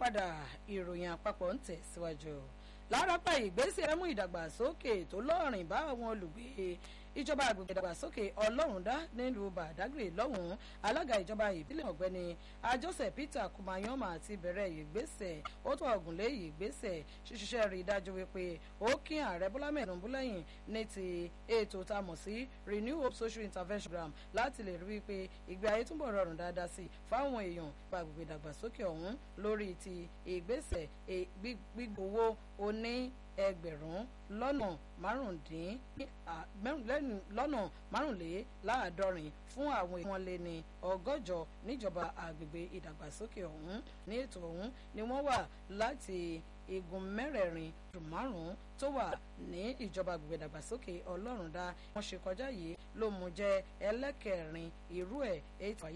padà ìròyìn àpapọ̀ ń tẹ̀síwájú lárápá ìgbésẹ̀ mú ìdàgbàsókè tó lọ́rìn bá àwọn olùgbé ìjọba àgbègbè ìdàgbàsókè ọlọ́rundá nílùú bàdágìrì lọ́hùn-ún alága ìjọba ìbílẹ̀ ọ̀gbẹ́ni ajọ́sẹ̀ peter kumayoma ti bẹ̀rẹ̀ ìgbésẹ̀ ó tó ọ̀gùnlé ìgbésẹ̀ ṣíṣiṣẹ́ rí i dájú wípé ó kí ààrẹ bọ́lá mẹ́ẹ̀ẹ́dùnbú lẹ́yìn ní ti ètò tá a mọ̀ sí renew hope social intervention program láti lè rí wípé ìgbé ayé túbọ̀ rọrùn dáadáa sí fáwọn èèyàn ìjọba àgbègbè ìdàgbàsókè ọ̀hún lórí ti ìgbésẹ̀ gbígbówó oní ẹgbẹ̀rún lọ́nà márùndín lọ́nà márùnléláàádọ́rin fún àwọn èèyàn lé ní ọgọ́jọ níjọba àgbègbè ìdàgbàsókè ọ̀hún ní ètò ọ̀hún ni wọ́n wà láti igun mẹ́rẹ̀ẹ̀rin ọdún márùn-ún tó wà ní ìjọba àgbègbè ìdàgbàsókè ọlọ́rundá wọ́n ṣe kọjá yìí ló mú jẹ́ ẹlẹ́kẹ̀rin irú ẹ̀ ètò